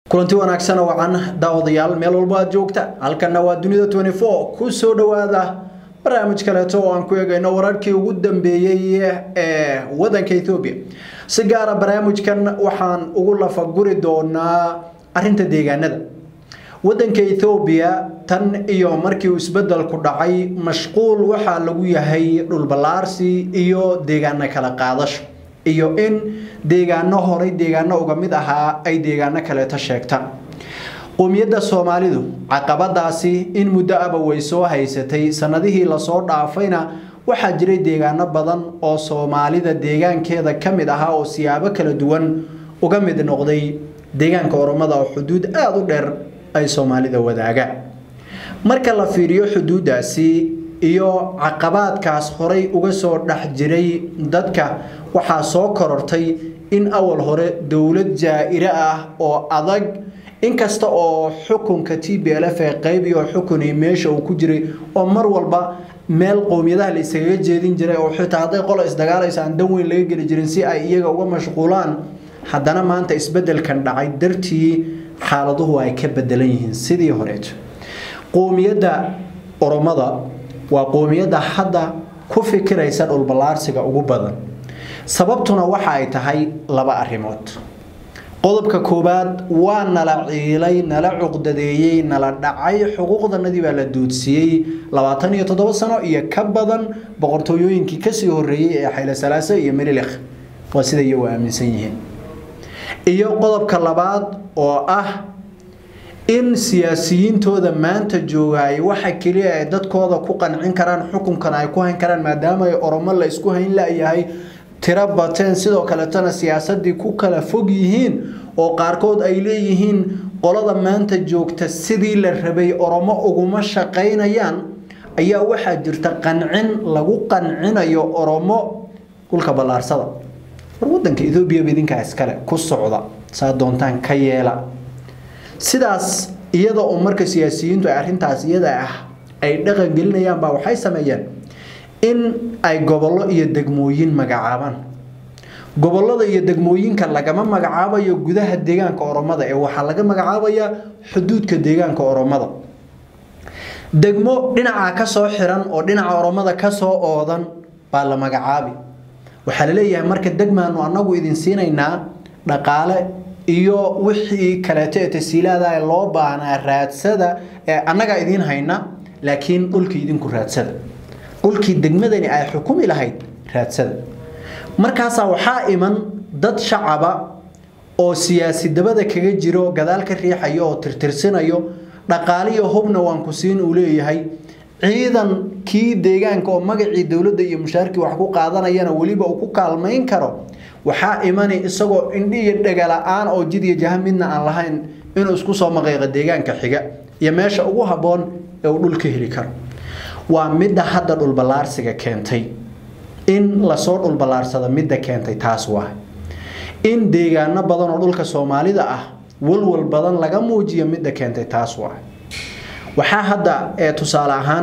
kulanti wanaagsan oo wacan daawadayaal meel walba aad joogta halkanna waa dunida twenty four ku soo dhowaada barnaamij kaleeto oo aan ku eegayno wararkii ugu dambeeyey ee wadanka ethoobia si gaara barnaamijkan waxaan ugu lafaguri doonaa arinta deegaanada wadanka ethoobiya tan iyo markii uu isbedelku dhacay mashquul waxaa lagu yahay dhulballaarsi iyo deegaano kala qaadasho iyo in deegaano horay deegaano uga mid ahaa ay deegaano kaleeto sheegtaan qowmiyadda soomaalidu caqabadaasi in muddo aba way soo haysatay sanadihii lasoo dhaafayna waxaa jiray deegaano badan oo soomaalida deegaankeeda ka mid ahaa oo siyaabo kala duwan uga mid noqday deegaanka oromada oo xuduud aada u dheer ay soomaalida wadaagaan marka la fiiriyo xuduudaasi iyo caqabaadkaas horay uga soo dhex jiray dadka waxaa soo korortay in awal hore dowlad jaa-ire ah oo adag inkasta oo xukunka t b l f ee qaybiyo xukunay meesha uu ku jiray oo mar walba meel qowmiyadaha la iskaga jeedin jiray oo xitaa hadday qola isdagaalaysa aan dan weyn laga geli jirin si ay iyaga uga mashquulaan haddana maanta isbedelkan dhacay dartii xaaladuhu ay ka bedelan yihiin sidii horeeto qowmiyadda oromada waa qowmiyadda hadda ku fikiraysa dhulballaarsiga ugu badan sababtuna waxa ay tahay laba arrimood qodobka koowaad waa nala ciilay nala cuqdadeeyey nala dhacay xuquuqdanadii baa la duudsiiyey labaatan iyo toddoba sano iyo ka badan boqortooyooyinkii kasii horeeyey ee xayle salaase iyo melilikh waa sida iyagu aaminsan yihiin iyo qodobka labaad oo ah in siyaasiyiintooda maanta joogaay waxa keliya ay dadkooda ku qancin karaan xukunkan ay ku hayn karaan maadaama ay oromo la isku hayn la-yahay tiro bateen sidoo kaletana siyaasadii ku kala fog yihiin oo qaarkood ay leeyihiin qolada maanta joogta sidii la rabay oromo uguma shaqaynayaan ayaa waxaa jirta qancin lagu qancinayo oromo dhulka ballaarsada war wadanka ethoobiaba idinkaa iskale ku socda saa doontaan ka yeela sidaas iyada oo marka siyaasiyiintu ay arrintaas iyada ah ay dhaqan gelinayaan baa waxay sameeyeen in ay gobollo iyo degmooyin magacaabaan gobollada iyo degmooyinka lagama magacaabayo gudaha deegaanka oromada ee waxaa laga magacaabayaa xuduudka deegaanka oromada degmo dhinacaa kasoo xiran oo dhinaca oromada kasoo oodan baa la magacaabi waxaa laleeyahay marka degmaanu anagu idin siinaynaa dhaqaale iyo wixii kaleeto ee tasiilaada loo baahnaa raadsada ee annagaa idiin hayna laakiin dhulkii idinku raadsada dhulkii degmadani ay xukumi lahayd raadsada markaasaa waxaa iman dad shacaba oo siyaasi dabada kaga jiro gadaal ka riixayo oo tirtirsinayo dhaqaaliyo hubna waan ku siin uu leeyahay ciidankii deegaanka oo magacii dowladda iyo mushaarkii wax ku qaadanayana weliba uu ku kaalmayn karo waxaa imani isagoo indhi iyo dhegala-aan oo jid iyo jaha midna aan lahayn inuu isku soo maqeyqo deegaanka xiga iyo meesha ugu habboon ee uu dhul ka heli karo waa midda hadda dhulballaarsiga keentay in lasoo dhulballaarsado midda keentay taas waa in deegaano badan oo dhulka soomaalida ah walwal badan laga muujiyo midda keentay taas waa waxaa hadda ee tusaale ahaan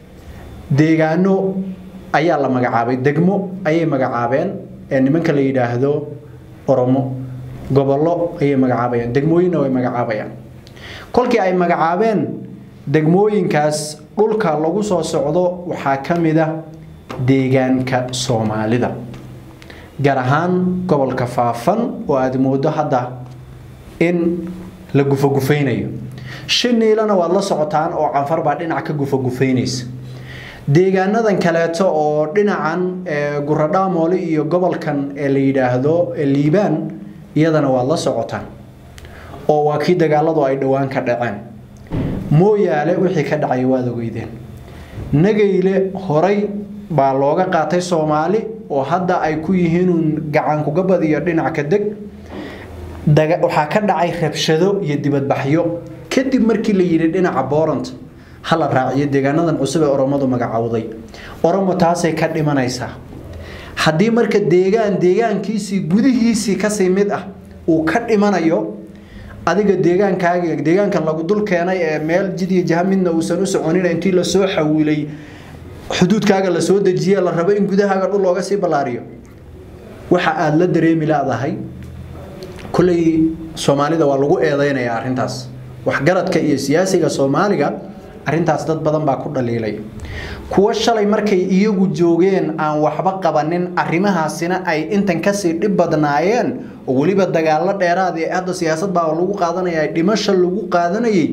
deegaano ayaa la magacaabay degmo ayay magacaabeen ee nimanka la yidhaahdo oromo gobollo ayay magacaabayaan degmooyinna way magacaabayaan kolkii ay magacaabeen degmooyinkaas dhulka lagu soo socdo waxaa ka mid a deegaanka soomaalida gaar ahaan gobolka faafan oo aada moodo hadda in la gufagufaynayo shiniilana waad la socotaan oo canfar baa dhinac ka gufagufaynaysa deegaanadan kaleeto oo dhinacan guradhaamoole iyo gobolkan ee la yidhaahdo liibaan iyadana waad la socotaan oo waa kii dagaaladu ay dhowaan ka dhaceen mooyaale wixii ka dhacay waad ogeydeen nagayle horay baa looga qaatay soomaali oo hadda ay ku yihiinuun gacankugabad iyo dhinac ka deg waxaa ka dhacay rabshado iyo dibadbaxyo kadib markii la yidhi dhinaca boorant hala raaciyo deegaanadan cusub ee oromadu magacowday oromo taasay ka dhimanaysaa haddii marka deegaan deegaankiisii gudihiisii kasii mid ah uu ka dhimanayo adiga deegaankaaga deegaankan lagu dul keenay ee meel jid iyo jaha midna uusan u soconin intii lasoo xawilay xuduudkaaga lasoo dejiye la rabo in gudahaaga dhul looga sii ballaariyo waxa aada la dareemi laadahay kulley soomaalida waa lagu eedeynaya arrintaas waxgaradka iyo siyaasiga soomaaliga arrintaas dad badan baa ku dhaliilay kuwo shalay markay iyagu joogeen aan waxba qabanin arrimahaasina ay intan kasii dhib badnaayeen oo weliba dagaalo dheeraad ee hadda siyaasad baa lagu qaadanaya dhimasho lagu qaadanayay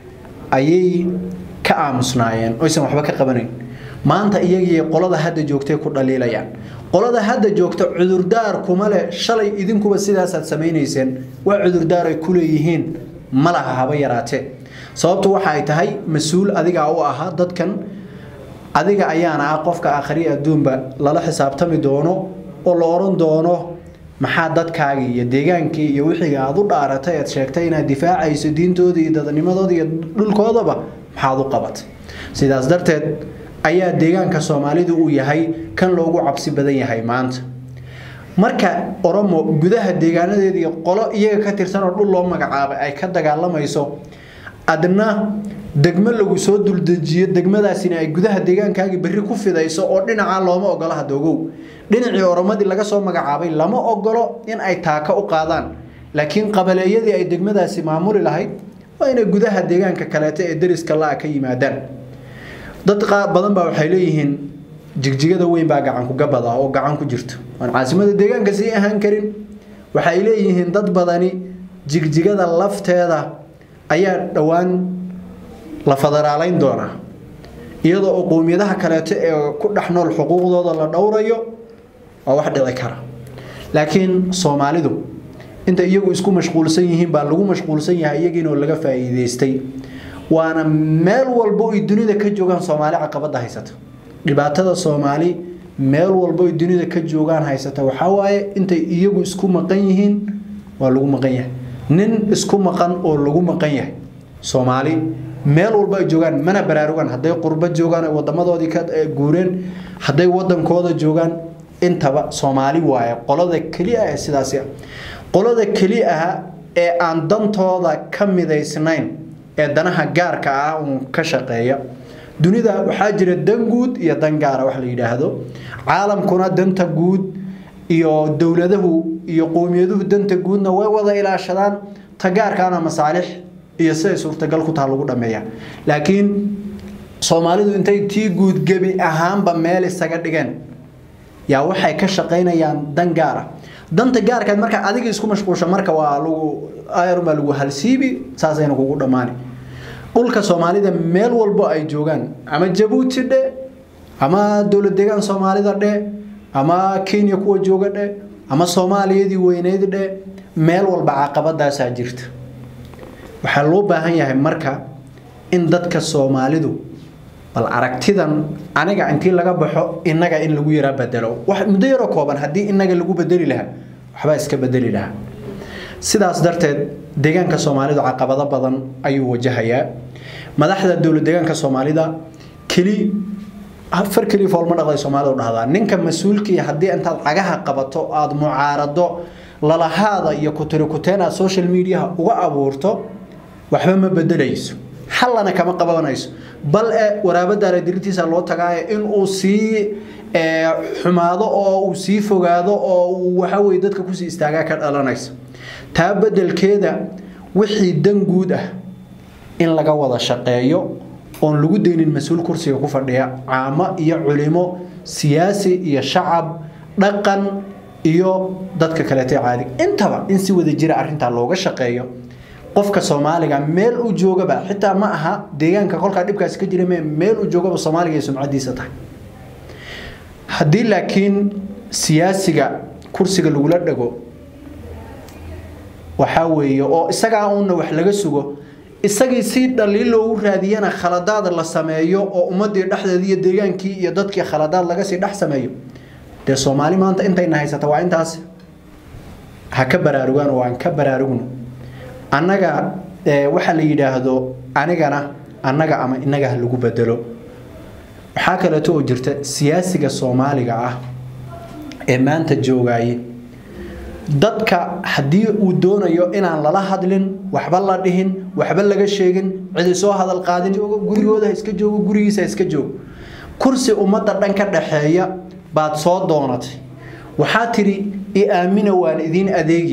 ayay ka aamusnaayeen oysan waxba ka qabanayn maanta iyagii qolada hadda joogtay ku dhaliilayaan qolada hadda joogta cudurdaar kuma leh shalay idinkuba sidaasaad samaynayseen waa cudurdaar ay ku leeyihiin ma laha haba yaraatee sababtu waxa ay tahay mas-uul adigaa u ahaa dadkan adiga ayaana ah qofka akhri adduunba lala xisaabtami doono oo la oran doono maxaa dadkaagii iyo deegaankii iyo wixiga aad u dhaaratay aad sheegtay inaad difaacayso diintooda iyo dadnimadooda iyo dhulkoodaba maxaad u qabatay sidaas darteed ayaa deegaanka soomaalidu uu yahay kan loogu cabsi badan yahay maanta marka oromo gudaha deegaanadeeda iyo qolo iyaga ka tirsan oo dhul loo magacaabay ay ka dagaalamayso adna degmo lagu soo duldejiyo degmadaasina ay gudaha deegaankaagii berri ku fidayso oo dhinacaa looma ogolo hadoogow dhinacii oromadii laga soo magacaabay lama ogolo in ay taaka u qaadaan laakiin qabaleeyadii ay degmadaasi maamuli lahayd waa inay gudaha deegaanka kaleeto ee deriska la-a ka yimaadaan dad badan baa waxay leeyihiin jigjigada weyn baa gacanku gabad ah oo gacan ku jirto aan caasimada deegaanka sii ahaan karin waxay leeyihiin dad badani jigjigada lafteeda ayaa dhowaan la federaalayn doonaa iyadoo oo qowmiyadaha kaleeto ee ku dhex nool xuquuqdooda la dhowrayo waa wax dhici kara laakiin soomaalidu inta iyagu isku mashquulsan yihiin baa lagu mashquulsan yahay iyagiinoo laga faa'iidaystay waana meel walbo ay dunida ka joogaan soomaali caqabada haysata dhibaatada soomaali meel walbo ay dunida ka joogaan haysata waxaa waaye intay iyagu isku maqan yihiin waa lagu maqan yahay nin isku maqan oo lagu maqan yahay soomaali meel walba ay joogaan mana baraarugaan hadday qurbo joogaan ay wadamadoodii ka guureen hadday wadankooda joogaan intaba soomaali waaye qolada keliya ee sidaasi ah qolada keli ah ee aan dantooda ka midaysnayn ee danaha gaarka ah uun ka shaqeeya dunida waxaa jira dan guud iyo dan gaara wax la yidhaahdo caalamkuna danta guud iyo dowladahu iyo qowmiyaduhu danta guudna way wada ilaashadaan ta gaarkaana masaalix iyo siday suurtagal ku taha lagu dhameeya laakiin soomaalidu intay tii guud gebi ahaanba meel isaga dhigeen yaa waxay ka shaqaynayaan dan gaara danta gaarkaad marka adiga isku mashquulsha marka waa lagu ayarbaa lagu halsiibi saasayna kugu dhammaani dhulka soomaalida meel walbo ay joogaan ama jabuuti dhe ama dowlad deegaan soomaalida dhe ama kenya kuwa jooga dhe ama soomaaliyadii weyneyd dhe meel walba caqabadaasaa jirta waxaa loo baahan yahay marka in dadka soomaalidu bal aragtidan aniga intii laga baxo inaga in lagu yaraa bedelo muddo yaroo kooban haddii inaga lagu bedeli lahaa waxbaa iska bedeli lahaa sidaas darteed deegaanka soomaalidu caqabado badan ayuu wajahayaa madaxda dowlad deegaanka soomaalida keli afar keli foolma dhaqday soomaalida u dhahdaa ninka mas-uulkii haddii intaad cagaha qabato aada mucaarado lalahaada iyo kutirikuteen aad social mediaha uga abuurto waxba ma bedelayso xallana kama qabanayso bal e waraabadaala dirintiisa loo tagaayo inuu sii xumaado oo uu sii fogaado oo uu waxaweye dadka kusii istaagaa ka dhalanaysa taa bedelkeeda wixii dan guud ah in laga wada shaqeeyo oon lagu daynin mas-uul kursiga ku fadhiya caamo iyo culimo siyaasi iyo shacab dhaqan iyo dadka kaleete caadi intaba in si wada jira arintaa looga shaqeeyo qofka soomaaliga meel uu joogaba xitaa ma aha deegaanka kolkaa dhibkaasi ka jira meel uu joogaba soomaaliga ay sumcadiisa tahay haddii laakiin siyaasiga kursiga lagula dhago waxaa weeye oo isagaa uuna wax laga sugo isagii si dhaliil loogu raadiyana khaladaad la sameeyo oo ummadii dhexdeeda iyo deegaankii iyo dadkii khaladaad laga sii dhex sameeyo dee soomaali maanta intayna haysata waa intaas ha ka baraarugaan oo aan ka baraarugno annaga waxa la yidhaahdo anigana annaga ama inaga ha lagu bedelo waxaa kaleeto oo jirta siyaasiga soomaaliga ah ee maanta joogaye dadka haddii uu doonayo inaan lala hadlin waxba la dhihin waxba laga sheegin cidi soo hadal qaadin gurigooda ha iska joogo gurigiisa ha iska joogo kursi ummadda dhan ka dhaxeeya baad soo doonatay waxaa tidhi i aamina waan idiin adeegi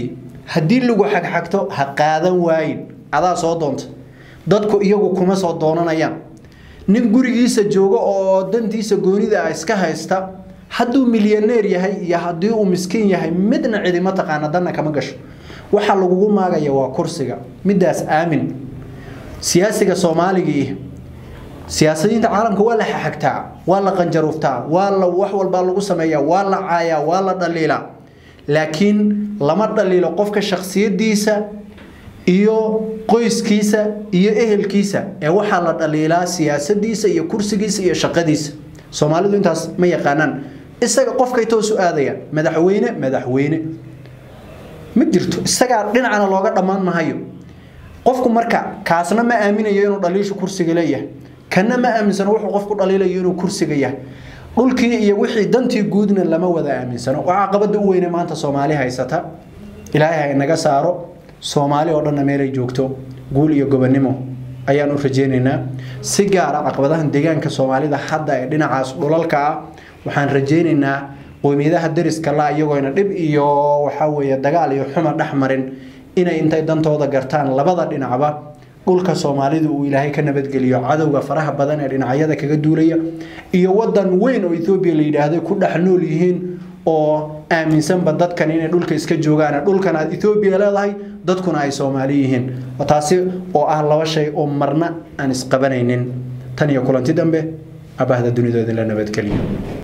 haddii lagu xagxagto ha qaadan waayin adaa soo doonta dadku iyagu kuma soo doonanayaan nin gurigiisa jooga oo dantiisa goonida ah iska haysta hadduu milyaneer yahay iyo haddii uu miskiin yahay midna cidima taqaana danna kama gasho waxaa lagugu maagaya waa kursiga midaas aamin siyaasiga soomaaligii siyaasadiinta caalamka waa la xaxagtaa waa la qanjaruuftaa waa la wax walbaa lagu sameeyaa waa la caayaa waa la dhaliilaa laakiin lama dhaliilo qofka shaksiyadiisa iyo qoyskiisa iyo ehelkiisa ee waxaa la dhaliilaa siyaasadiisa iyo kursigiisa iyo shaqadiisa soomaalidu intaas ma yaqaanaan isaga qofkay toosu aadayaan madaxweyne madaxweyne ma jirto isagaa dhinacana looga dhammaan mahayo qofku marka kaasna ma aaminayo inuu dhaliishu kursiga leeyahay kana ma aaminsano wuxuu qofku dhaliilayo inuu kursiga yahay dhulkii iyo wixii dantii guudna lama wada aaminsano waxaa qabada u weyne maanta soomaali haysata ilaahay ha inaga saaro soomaali oo dhanna meelay joogto guul iyo gobonimo ayaan u rajeynaynaa si gaara caqabadahan deegaanka soomaalida hadda ee dhinacaas dhulalka ah waxaan rajeynaynaa qoymiyadaha dariska la iyagoona dhib iyo waxaa weeye dagaal iyo xuma dhex marin inay intay dantooda gartaan labada dhinacba dhulka soomaalida uu ilaahay ka nabadgeliyo cadowga faraha badan ee dhinacyada kaga duulaya iyo wadan weyn oo ethoobiya la yidhaahday ku dhex nool yihiin oo aaminsanba dadkan inay dhulka iska joogaan dhulkan aad ethoobiya leedahay dadkuna ay soomaali yihiin taasi oo ah laba shay oo marna aan isqabanaynin tan iyo kulanti dambe abahda dunidooda la nabadgeliyo